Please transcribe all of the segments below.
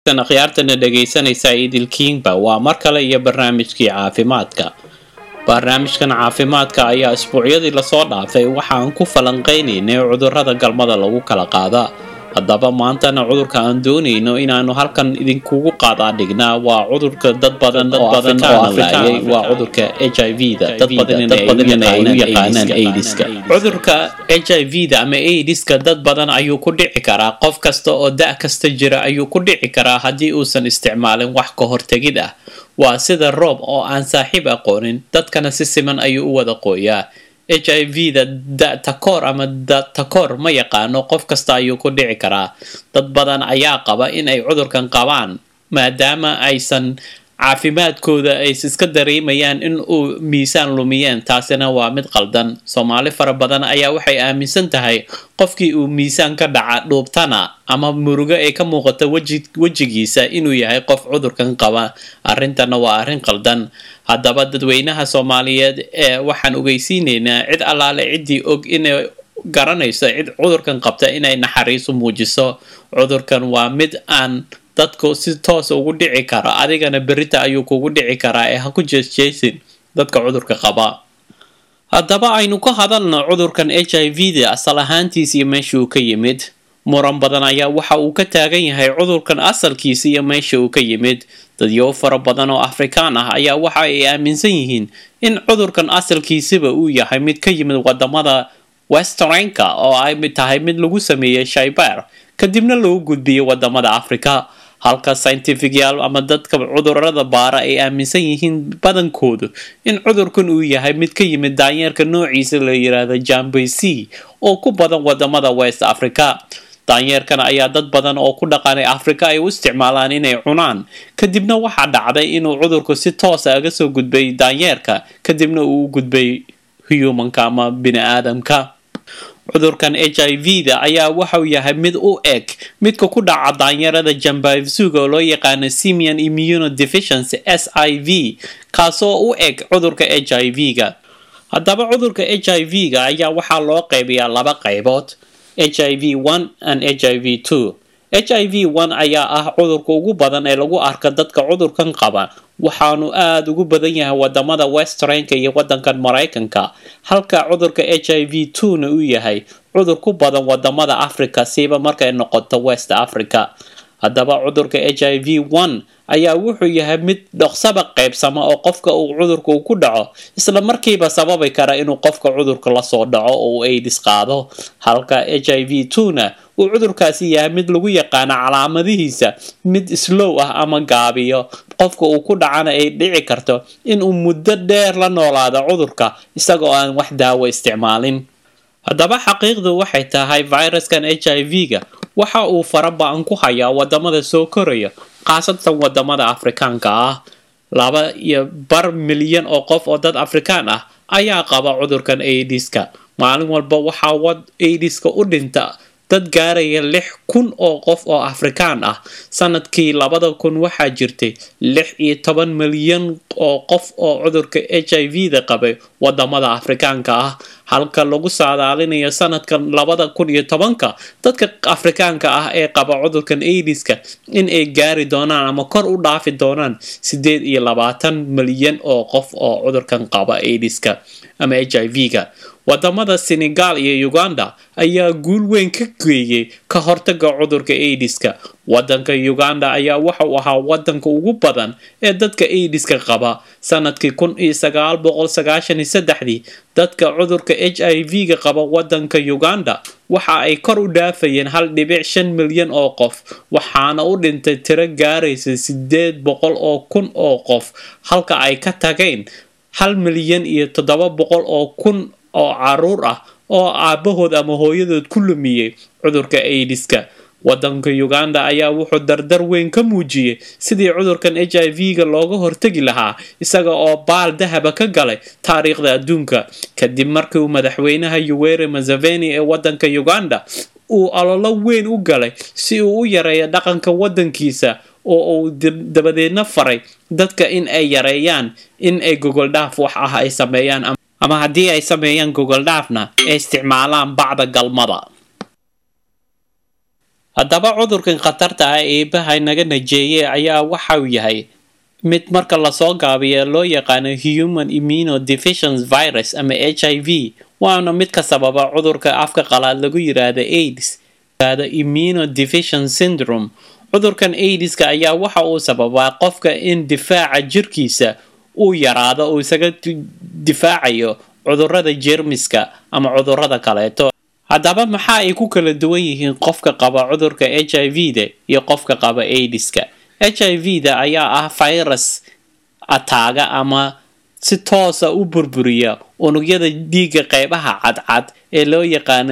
wanaagsan akhyaartana dhegaysanaysa idilkiinba waa mar kale iyo barnaamijkii caafimaadka barnaamijkan caafimaadka ayaa isbuucyadii lasoo dhaafay waxaan ku falanqaynaynay cudurrada galmada lagu kala qaada haddaba maantana cudurka aan doonayno inaanu halkan idinkugu qaadaa dhignaa waa cudurka dad badan oo afrikaan laayay waa cudurka h i v da dad badan ay u yaqaanaan aidiska cudurka h i v da ama aidiska dad badan ayuu ku dhici karaa qof kasta oo da' kasta jira ayuu ku dhici karaa haddii uusan isticmaalin wax ka hortegid ah waa sida roob oo aan saaxiib aqoonin dadkana si siman ayuu u wada qooyaa h i v da da takoor ama da takoor ma yaqaano qof kasta ayuu ku dhici karaa dad badan ayaa qaba in ay cudurkan qabaan maadaama aysan caafimaadkooda ay iska dareemayaan in uu miisaan lumiyeen taasina waa mid qaldan soomaali fara badan ayaa waxay aaminsan tahay qofkii uu miisaan ka dhaca dhuubtana ama murugo ay ka muuqato wejigiisa inuu yahay qof cudurkan qaba arrintana waa arrin qaldan haddaba dadweynaha soomaaliyeed ee waxaan ogeysiinaynaa cid allaale ciddii og inay garanayso cid cudurkan qabta inay naxariisu muujiso cudurkan waa mid aan dadku si toosa ugu dhici kara adigana berita ayuu kugu dhici karaa ee ha ku jeesjeesin dadka cudurka qaba haddaba aynu ka hadalno cudurkan h i v da asal ahaantiisa iyo meesha uu ka yimid muran badan ayaa waxa uu ka taagan yahay cudurkan asalkiisa iyo meesha uu ka yimid dadyo fara badan oo afrikaan ah ayaa waxa ay aaminsan yihiin in cudurkan asalkiisaba uu yahay mid ka yimid wadamada westernka oo ay tahay mid lagu sameeyey shaybaar kadibna lagu gudbiyey wadamada africa halka scientificyaal ama dadka cudurada baara ay aaminsan yihiin badankoodu in cudurkan uu yahay mid ka yimid daanyeerka noociisa la yiraahdo jambc oo ku badan wadamada west africa daanyeerkan ayaa dad badan oo ku dhaqanay africa ay u isticmaalaan inay cunaan kadibna waxaa dhacday inuu cudurku si toosa aga soo gudbay daanyeerka kadibna uu u gudbay humanka ama bini aadamka cudurkan h i v da ayaa waxau yahay mid u eg midka ku dhaca daanyarada jambavsuga oo loo yaqaano simian immunodeficiency s i v kaasoo u eg cudurka h i v ga haddaba cudurka h i v ga ayaa waxaa loo qaybiyaa laba qaybood h i v one and h i v two h i v one ayaa ah cudurka ugu badan ee lagu arka dadka cudurkan qaba waxaanu aada ugu badan yahay wadamada westernka iyo wadankan maraykanka halka cudurka h i v two na uu yahay cudur ku badan wadamada africa siiba markay noqoto west africa haddaba cudurka h i v one ayaa wuxuu yahay mid dhoqsaba qaybsama oo qofka uu cudurka uu ku dhaco isla markiiba sababi kara inuu qofka cudurka lasoo dhaco oo uu aidis qaado halka h i v two na uu cudurkaasi yahay mid lagu yaqaano calaamadihiisa mid slow ah ama gaabiyo qofka uu ku dhacana ay dhici karto inuu muddo dheer la noolaado cudurka isagoo aan wax daawo isticmaalin haddaba xaqiiqdu waxay tahay viruskan h i v ga waxa uu faraba-an ku hayaa wadamada soo koraya khaasatan wadamada afrikaanka ah laba iyo bar milyan oo qof oo dad afrikaan ah ayaa qaba cudurkan aidiska maalin walba waxaa aidiska u dhinta dad gaaraya lix kun oo qof oo afrikaan ah sanadkii labada kun waxaa jirtay lix iyo toban milyan oo qof oo cudurka h i v da qabay wadamada afrikaanka ah halka lagu saadaalinayo sanadkan labada kun iyo tobanka dadka afrikaanka ah ee qaba cudurkan aidiska in ay gaari doonaan ama kor u dhaafi doonaan sideed iyo labaatan milyan oo qof oo cudurkan qaba aidiska ama h i v ga wadamada senegal iyo uganda ayaa guul weyn ka geeyay ka hortaga cudurka aidiska wadanka uganda ayaa waxauu ahaa wadanka ugu badan ee dadka aidiska qaba sanadkii kun iyo sagaal boqol sagaashan iyo saddexdii dadka cudurka h i v ga qaba wadanka uganda waxa ay kor u dhaafayeen hal dhibic shan milyan oo qof waxaana u dhintay tiro gaaraysa sideed boqol oo kun oo qof halka ay ka tageen hal milyan iyo toddoba boqol oo kun oo caruur ah oo aabahood ama hooyadood ku lumiyey cudurka aidiska wadanka uganda ayaa wuxuu dardar weyn ka muujiyey sidii cudurkan h i v ga looga hortegi lahaa isaga oo baal dahaba ka galay taariikhda adduunka kadib markii uu madaxweynaha yuweri mazaveni ee wadanka uganda uu ololo weyn u galay si uu u yareeyo dhaqanka wadankiisa oo uu dabadeedna faray dadka in ay yareeyaan in ay gogoldhaaf wax ah ay sameeyaan ama haddii ay sameeyaan gogoldhaafna ay isticmaalaan bacda galmada haddaba cudurkan khatarta ah eebaha naga najeeye ayaa waxau yahay mid marka lasoo gaabiya loo yaqaano human immunodeficiency virus ama h i v waana mid ka sababa cudurka afka qalaad lagu yiraahdo aids immunodeficiency syndrome cudurkan aidiska ayaa waxa uu sababaa qofka in difaaca jirkiisa uu yaraado uu isaga difaacayo cudurada jeermiska ama cudurada kaleeto haddaba maxaa ay ku kala duwan yihiin qofka qaba cudurka h i v da iyo qofka qaba aidiska h i v da ayaa ah virus ataaga ama si toosa u burburiya unugyada dhiigga qeybaha cadcad ee loo yaqaano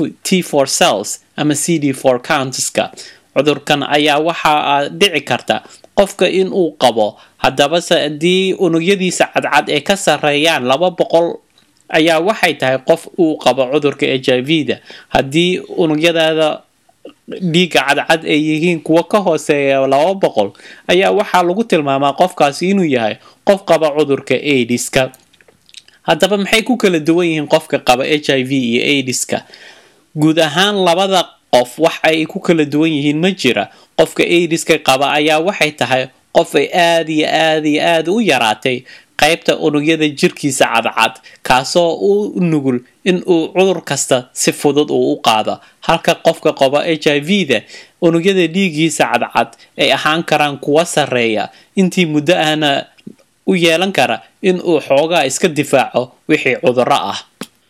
t for cells ama c d for counteska cudurkan ayaa waxaa dhici karta qofka in uu qabo haddabase haddii unugyadiisa cadcad ay ka sareeyaan laba boqol ayaa waxay tahay qof uu qabo cudurka h i v da haddii unugyadaada dhiigga cadcad ay yihiin kuwa ka hooseeya laba boqol ayaa waxaa lagu tilmaamaa qofkaasi inuu yahay qof qaba cudurka aidiska haddaba maxay ku kala duwan yihiin qofka qaba h i v iyo aidiska guud ahaan labada qof wax ay ku kala duwan yihiin ma jira qofka aidiska qaba ayaa waxay tahay qof ay aada iyo aada iyo aada u yaraatay qaybta unugyada jirkiisa cadcad kaasoo u nugul in uu cudur kasta si fudud uu u qaado halka qofka qaba h i v da unugyada dhiigiisa cadcad ay ahaan karaan kuwa sareeya intii muddo ahna u yeelan kara in uu xoogaa iska difaaco wixii cuduro ah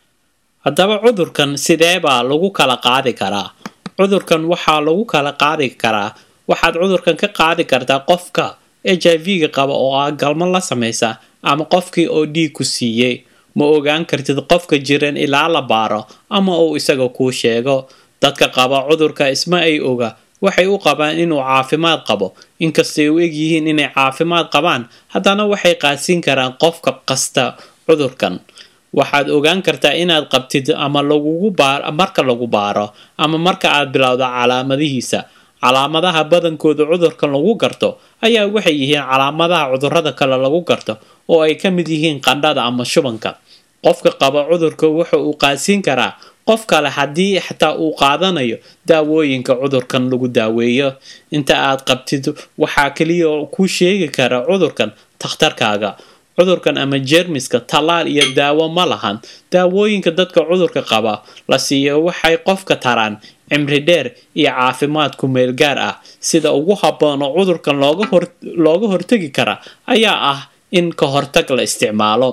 haddaba cudurkan sidee baa lagu kala qaadi karaa cudurkan waxaa lagu kala qaadi karaa waxaad cudurkan ka qaadi kartaa qofka h i v ga qaba oo ah galmo la samaysa ama qofkii oo dhiig ku siiyey ma ogaan kartid qofka jiran ilaa la baaro ama uu isaga kuu sheego dadka qaba cudurka isma ay oga waxay u qabaan inuu caafimaad qabo inkastay u egyihiin inay caafimaad qabaan haddana waxay qaadsiin karaan qofka kasta cudurkan waxaad ogaan kartaa inaad qabtid ama lagugu baar marka lagu baaro ama marka aad bilowdo calaamadihiisa calaamadaha badankooda cudurkan lagu garto ayaa waxay yihiin calaamadaha cudurada kale lagu garto oo ay ka mid yihiin qandhada ama shubanka qofka qaba cudurka wuxa uu qaadsiin karaa qof kale haddii xataa uu qaadanayo daawooyinka cudurkan lagu daaweeyo inta aad qabtid waxaa kaliya kuu sheegi kara cudurkan takhtarkaaga cudurkan ama jeermiska tallaal iyo daawo ma lahan daawooyinka dadka cudurka qaba la siiyo waxay qofka taraan cimri dheer iyo caafimaad ku meel gaar ah sida ugu habboon oo cudurkan looga hortegi kara ayaa ah in ka hortag la isticmaalo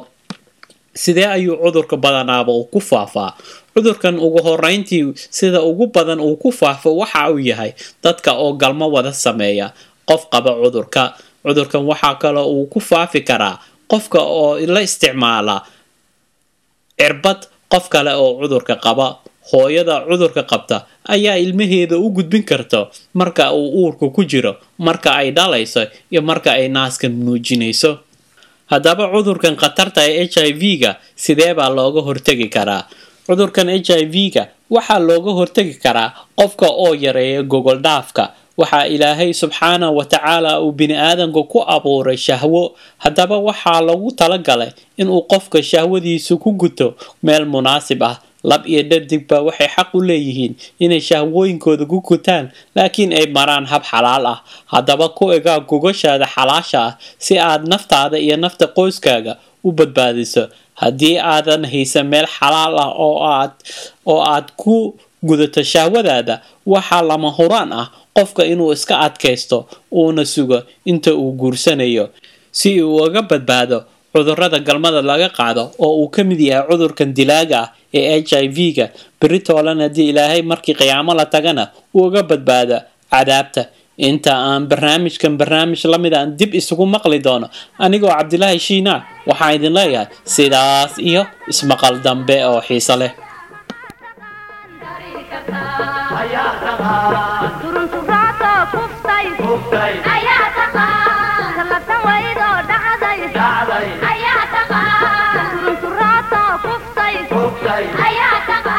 sidee ayuu cudurka badanaaba uu ku faafaa cudurkan ugu horeyntii sida ugu badan uu ku faafo waxa uu yahay dadka oo galmo wada sameeya qof qaba cudurka cudurkan waxaa kaloo uu ku faafi karaa qofka oo la isticmaala cirbad qof kale oo cudurka qaba hooyada cudurka qabta ayaa ilmaheeda u gudbin karta marka uu uurka ku jiro marka ay dhalayso iyo marka ay naaskan nuujinayso haddaba cudurkan khatarta ee h i v ga sidee baa looga hortegi karaa cudurkan h i v ga waxaa looga hortegi karaa qofka oo yareeya gogol dhaafka waxaa ilaahay subxaana wa tacaala uu bini aadamka ku abuuray shahwo haddaba waxaa lagu talagalay inuu qofka shahwadiisu ku guto meel munaasib ah lab iyo dhadigba waxay xaq u leeyihiin inay shahwooyinkooda ku gutaan laakiin ay maraan hab xalaal ah haddaba ku egaa gogashaada xalaasha ah si aad naftaada iyo nafta qoyskaaga u badbaadiso haddii aadan haysan meel xalaal ah oo aad oo aad ku gudato shahwadaada waxaa lama huraan ah qofka inuu iska adkaysto uuna sugo inta uu guursanayo si uu uga badbaado cudurada galmada laga qaado oo uu ka mid yahay cudurkan dilaaga ah ee h i v ga beritolan haddii ilaahay markii qiyaamo la tagana uu uga badbaado cadaabta inta aan barnaamijkan barnaamij la mid aan dib isugu maqli doono anigoo cabdilaahi shiina waxaan idin leeyahay sidaas iyo ismaqal dambe oo xiiso leh turunturaato kuftay ayaa taqaan kallatan waydo